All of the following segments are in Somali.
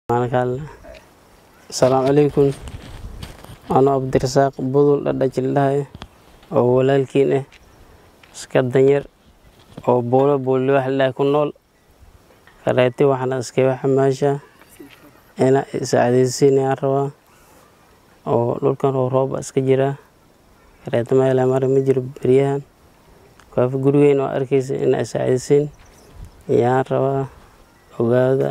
maanakaale asalaamu calaykum anoo cabdirasaaq budul dhadhajildhahay oo walaalkiin ah iska danyar oo buulo buuliwax ilaah ku nool kareeti waxna iskaga xamaasha ina isacadaysiinayaan rabaa oo dhulkan oo rooba iska jira kareeti meela mara ma jiro beryahan kaafi gurigeyn oo arkaysa ina isacadaysiin ayaan rabaa ogaada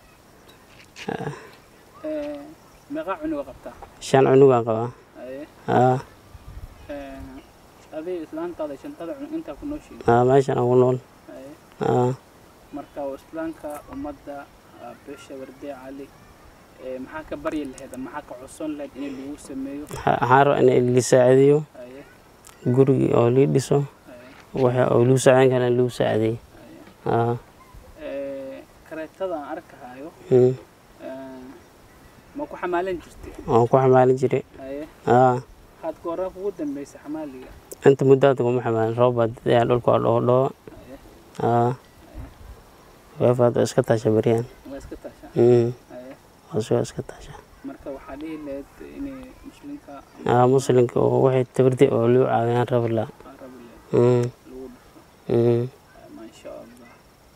meeqaa cunuga qabtaa shan cunugaan qabaa Haye. aa Ee, adiga islaantaada shantada cunug intaa ku nooshiin aa meeshan aan ku nool Haye. aa marka waa islaamka ummadda ah, beesha wardee cali ee, maxaa ka baryi lahayd ama maxaa ka codson lahayd in lagu sameeyo waxaan rabaa in la saacideeyo Haye. gurigii oo lii dhiso Haye. waxa oo lagu saacideyn kara in lagu saacideeyo Haye. aa Ee, kareetada aan arkahayo mm. ee, ma ku xamaalan jirtay waan ku xamaalin jiray Haye. aa waxaad ku horaa kugu dambeysay xamaaliga inta muddaada kuma xamaalin roob baa dayaa dhulka waa dhoo dhoo Haye. aa weefaad oo iska taasha beryahan waa iska taashaa mm. Haye. hoosoo iska taasha marka waxaa dhihi lahayd inay muslimka aa muslimka oo waxay tabartay oo lagu caawiyaan rabi la ama rabi lahayd mm. lagu dhufo mm. ما شاء الله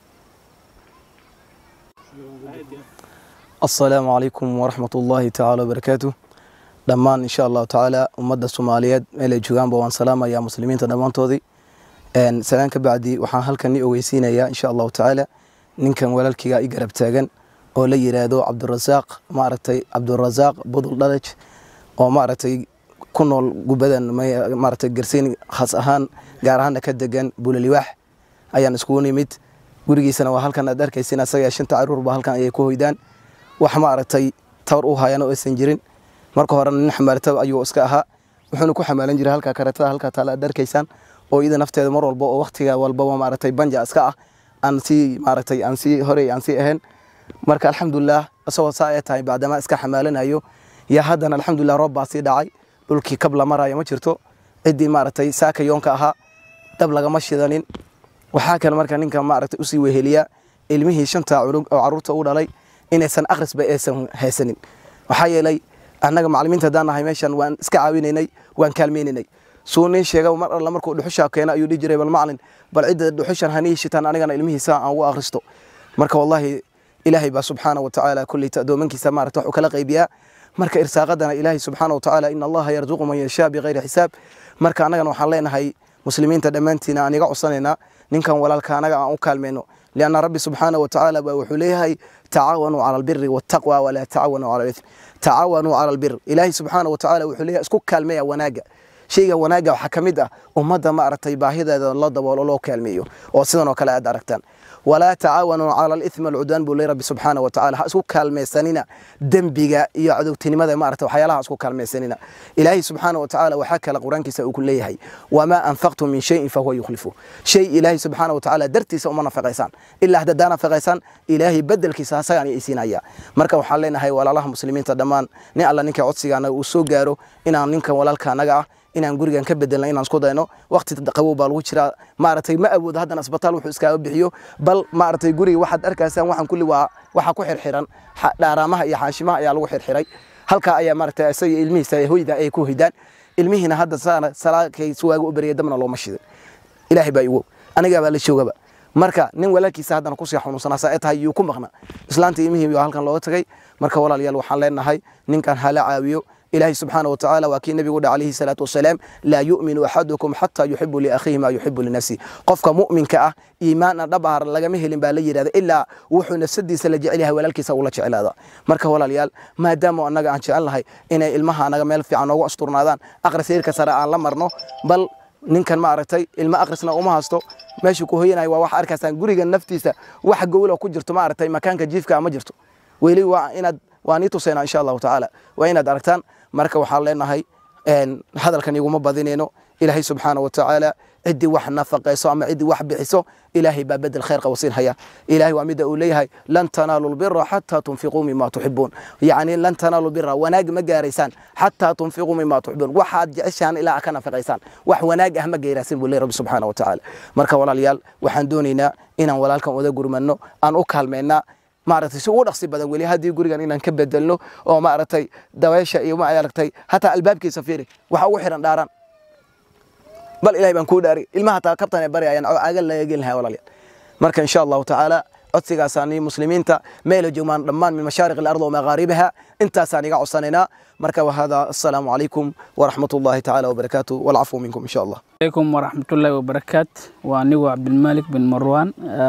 asalaamu calaykum waraxmat ullaahi tacaala wabarakaatu dhammaan insha allahu tacaala ummadda soomaaliyeed meel ay joogaanba waan salaamayaa muslimiinta dhammaantoodii Een, salaan ka bacdi waxaan halkan ni ogeysiinayaa insha allahu tacaala ninkan walaalkiga i garab taagan oo la yiraahdo cabdurasaaq maaragtay cabdurasaaq budul dhalaj oo maaragtay ku nool gubadan ma- maaragtay garsiin khas ahaan gaar ahaana ka degan bulaliwaax ayaan iskugu nimid gurigiisana waa halkan aad arkaysin asaga shanta caruurba halkan ayay ku hoydaan wax maaragtay tawar u hayaan oo aysan jirin marka horena nin xamaalata ayuu iska ahaa wuxuuna ku xamaalan jiray halkaa kareetada halkaa taala aad arkaysaan oo iyada nafteeda mar walba oo waqtiga walbaba maaragtay banja iska ah aan sii maaragtay aan sii horey aan sii ahayn marka alxamdulilah isagoo saa ay tahay bacdamaa iska xamaalanayo yaa haddana alxamdulilah roob baa sii dhacay dhulkii kab la marayo ma jirto ciddii maaragtay saaka yoonka ahaa dab lagama shidanin waxaa kale marka ninka maaragtay usii weheliya ilmihii shanta cunug oo caruurta u dhalay inaysan akhrisba aysan haysanin waxaa yeelay annaga macallimiinta haddaan nahay meeshan waan iska caawinaynay waan kaalmaynaynay suu nin sheega mar alla markuu dhuxusha keena ayuu dhihi jiray bal macalin bal cidda dhuxushan hanii shitaan anigana ilmihiisa aan ugu akhristo marka wallahi ilaahay baa subxaana wa tacaala kulley addoomankiisa maarata waxuu kala qaybiyaa marka irsaaqadana ilaahay subxaana wa tacaala in allaha yarzuqu man yashaa bikayri xisaab marka annagana waxaan leenahay muslimiinta dhammaantiina aan iga codsanaynaa ninkan walaalka anaga aan u kaalmayno lianna rabbi subxaana wa tacaala baa wuxuu leeyahay tacaawanuu cala albiri waataqwa walaa tacaawanuu cala alithm tacaawanuu cala albir ilaahay subxaana wa tacaala wuxuu leeyahay isku kaalmeeya wanaaga shayga wanaagga waxaa ka mid ah ummadda maaragtay baahideeda la daboolo loo kaalmeeyo oo sidan oo kale aad aragtaan walaa tacaawanuu cala alithmi alcudwaan buu leeyahy rabbi subxaana wa tacaala ha isku kaalmaysanina dembiga iyo cadowtinimada maarata waxyaalaha ha isku kaalmaysanina ilaahay subxaana wa tacaala waxaa kale qur-aankiisa uu ku leeyahay wamaa anfaqtum min shayin fahuwa yukhlifu shay ilaahay subxaana wa tacaala dartiisa uma nafaqaysaan ilaa haddadaa nafaqaysaan ilaahay bedelkiisa asagaan isiinaya marka waxaan leenahay walaalaha muslimiinta dhammaan nin alla ninka codsigaana uu soo gaaro inaan ninkan walaalka anaga ah inaan gurigan ka bedelna inaan isku dayno waqti qabow baa lagu jiraa maaragtay ma awoodo haddana isbitaal wuxuu iskaaga bixiyo bal maaragtay guriga waxaad arkaysaan waxaan kulli waa waxaa ku xirxiran xa- dhaaraamaha iyo xaashimaha ayaa lagu xirxiray halkaa ayaa maaragtay isaga iyo ilmihiisa hoyda ay ku hoydaan ilmihiina hadda saana salaakay suwaaga u beriyay dabna looma shidin ilaahay baa iwow anigaa baa la joogaba marka nin walaalkiisa haddana kusii xanuunsanaa saa ay tahay yuu ku maqna islaanta imihii baa halkan looga tagay marka walaalayaal waxaan leenahay ninkan hala caawiyo ilaahay subxaana wa tacaala waa kii nebigu dha calayhi salaatu wasalaam laa yu'minu axadukum xataa yuxibu liakhiihi maa yuxibu linafsi qofka mu'minka ah iimaana dhab ah lagama helin baa la yidhahda ilaa wuxuu nafsadiisa la jecel yahay walaalkiisa ula jeclaada marka walaalayaal maadaama annaga aan jecel nahay inay ilmaha anaga meel fiican noogu asturnaadaan aqris heerka sare aan la marno bal ninkan maaragtay ilmo aqrisna uma hasto meeshuu ku hoyanaya waa wax arkaysaan guriga naftiisa wax gowla ku jirto maaragtay makaanka jiifka ma jirto weli waa inaad waa nii tusaynaa insha allahu tacaala waa inaad aragtaan marka waxaan leenahay een, hadalkan iguma badinayno ilaahay subxaana wa tacaala ciddii wax nafaqayso ama ciddii wax bixiso ilaahay baa bedel khayr qawasiin haya ilaahay waa mida uu leeyahay lan tanaalu lbira xataa tunfiquu mima tuxibuun yacni lan tanaalu bira wanaag ma gaaraysaan xataa tunfiquu mima tuxibuun waxaad jeceshaan ilaa aad ka nafaqaysaan wax wanaag ah ma gaaraasin buu leeyahy rabbi subxaana wa tacaala marka walaalayaal waxaan doonaynaa inaan walaalkan wada gurmanno aan u kaalmaynaa maaragtay si ugu dhaqsi badan weli haddii gurigan inaan ka bedelno oo maaragtay dabeesha iyo maaragtay hataa albaabkiisa fiiri waxa ugu xiran dhaaraan bal ilahay baan kuu dhaari ilmaha hataa kabtan ay baryayaan oo cagal laga gelin lahaa walaalayaal marka insha allahu tacaala codsigaasaan muslimiinta meela joogaan dhammaan min mashaariq alard wa maqaaribiha intaasaan iga codsanaynaa marka wahada assalaamu calaykum waraxmat ullahi tacaala wabarakaatu walcafwu minkum insha allah عليكم ورحمة الله وبركاته وأنيو عبد الملك بن مروان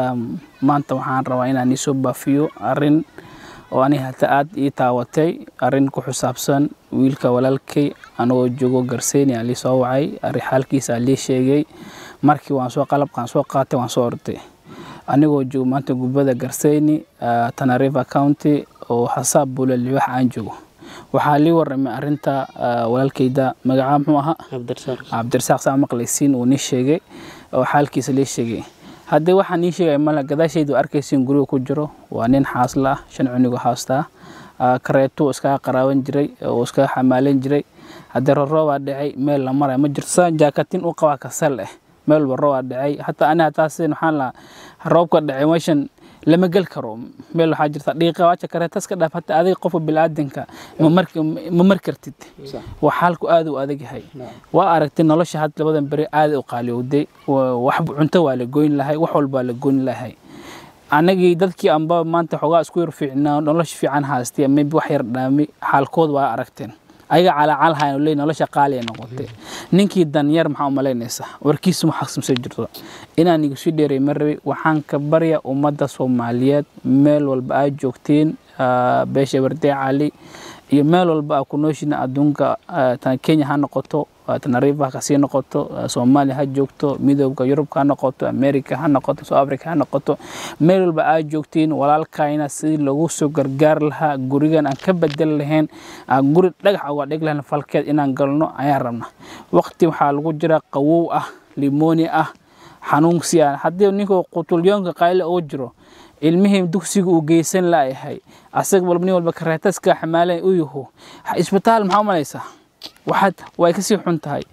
maanta waxaan rabaa inaan isoo baafiyo arin oo ani hata aad ii taawatay arin ku xisaabsan wiilka walaalkay anagoo joogo garseyni aa lii soo wacay arrin xaalkiisa aa lii sheegay markii waan soo qalabkaan soo qaatay waan soo orday anigoo joogo maanta gubada garseyni tanariva county oo hasaab bula libax aan joogo waxaa lii waramay arinta walaalkayda magacaa muxuu ahaa cabdirasaaq cabdirasaaq saa maqlaysiin uu nii sheegay oo xaalkiisa lii sheegay haddii waxaa nii sheegaya mala gadaashaydu arkaysiin guriga ku jiro waa nin xaasla ah shan cunigo haastaa kareetuu iskaga qaraaban jiray oo iskaga xamaalan jiray haddii roroobaa dhacay meel la maraya ma jirto saan jaakatin u qabaa kasal eh meel walba roobaa dhacay hataa ani hataa sidin waxaan lahaa roobka dhacay meeshan lama gel karo meel waxaa jirta dhiiqa waaja kareetas ka dhaaf hataa adiga qofka bilaadanka ma mar kartid waa xaalku aad u adag yahay waa aragtay nolosha had labadan beri aad u qaaliyowday wax cunto waa la goyn lahay wax walba waa la goyn lahay anagii dadkii anba maanta xoogaa isku yar fiicnaa nolosha fiican haastay maybe wax yar dhaami xaalkood waa aragteen ayaga calaacal hayan leey nolosha qaali ay noqotay ninkii danyar maxaa u malaynaysaa warkiisu ma xaqsimsan jirto inaan igu sii dheeray ma rabay waxaan ka barya ummadda soomaaliyeed meel walba aad joogtiin beesha bardee cali iyo meel walba aa ku nooshiina adduunka tan kenya ha noqoto tanariifa kasii noqoto soomaaliya ha joogto midooda yurubka ha noqoto america ha noqoto south africa ha noqoto meel walba aad joogtiin walaalkayna sidii lagu soo gargaar lahaa gurigan aan ka bedel lahayn aan guri dhagax uga dhig lahayn falkeed inaan galno ayaan rabna waqti waxaa lagu jira qawow ah limoni ah xanuunsi ah haddii ninkuu qutulyoonka qayle ugu jiro ilmihii dugsiga uu geysan laayahay asaga walba nin walba kareetaska xamaalan u yaho isbitaal maxaa umalaysaa waxaad way kasii xun tahay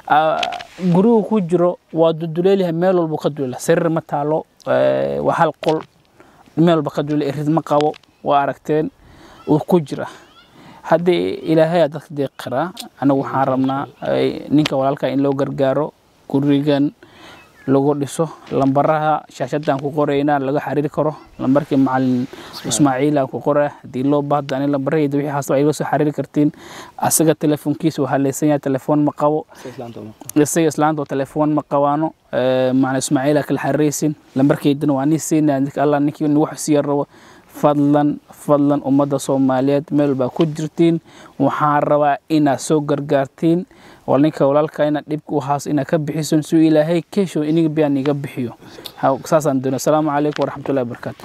gurigu ku jiro waa duduleelyahay meel walba ka dulela sariir ma taalo waa hal qol meel walba ka dulele rid ma qabo waa aragteen uu ku jira haddii ilaahay dadka deeq karaa anagu waxaan rabnaa ninka walaalka in loo gargaaro gurigan lagu dhiso lambaraha shaashadaan ku qoraynaa laga xariiri karo lambarkii macalin ismaaciila ku qora haddii loo baahdo ani lambarahayda wixii haasta igala soo xariiri kartiin asaga telefoonkiisa waa haleysan yahay telefoon ma qabo isaga islaanta telefoon ma qabaano macalin ismaaciila kala xariiraysin lambarkaydana waa nii siinaya allah ninkii wax siiya rabo fadlan fadlan ummadda soomaaliyeed meel baa ku jirtiin waxaan rabaa inaad soo gargaartiin oo ninka walaalka inaad dhibka u haas inaad ka bixiso si ilaahay keesho iniga biyaan iga bixiyo saasaan doonay asalaamu calaykum waraxmatullahi wabarakaatu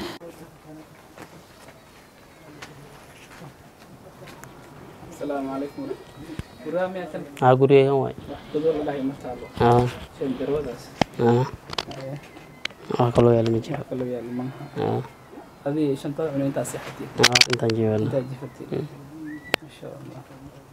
asalaamu calaykum aa gurigeegan waay aa aa wax kaloo yaala ma jiro aa adii shantada cunay intaa seexatay aa intaan jeewana intaa jifatay masha allah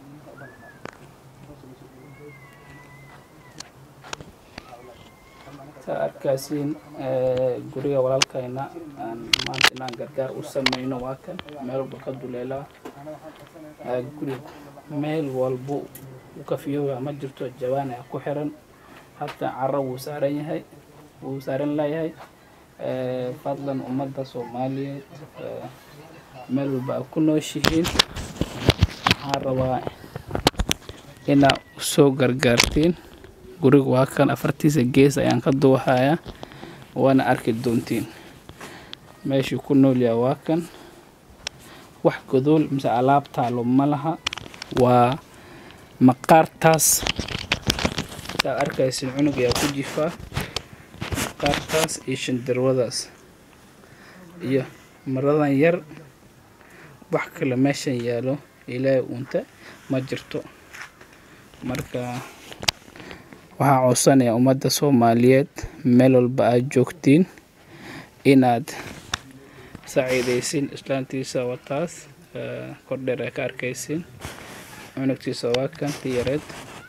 saa arkaasiin guriga walaalkayna aan maanta inaan gargaar u sameyno waa kan meel walba ka duleelaa guriga meel walbo u kafiyooga ma jirto jawaan ayaa ku xiran hataa caro wuu saaran yahay wuu saaran layahay fadlan ummadda soomaaliyeed meel walba a ku nooshihiin waxaan rabaa inaa usoo gargaartiin guriga waa kan afartiisa gees ayaan ka duuhayaa waana arki doontiin meeshuu ku noolyaha waa kan wax godool mise alaab taalo ma laha waa maqaartaas saa arkaysin cunug ayaa ku jifaa maqaartaas iyo shandarwadaas iyo maradan yar wax kale meeshan yaalo ilaahay uunta ma jirto marka waxaa codsanayaa ummadda soomaaliyeed meel walba aad joogtiin inaad saciidaysiin islaantiisa wataas kordheer ay ka arkaysiin cunugtiisa waa kan ti yareed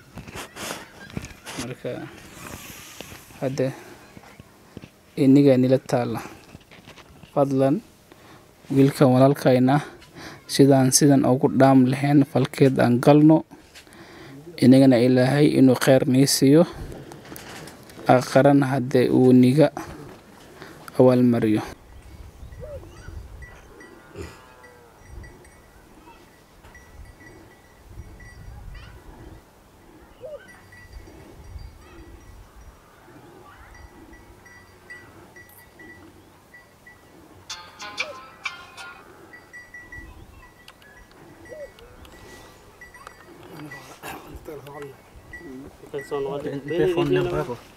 marka hadda inigaa nila taalla fadlan wiilkan walaalkayna sidaan sidan ugu dhaam lahayn falkeed aan galno inagana ilaahay inuu kheyr nii siiyo aqarana haddee uu niga abaalmariyo Telepon yang berapa?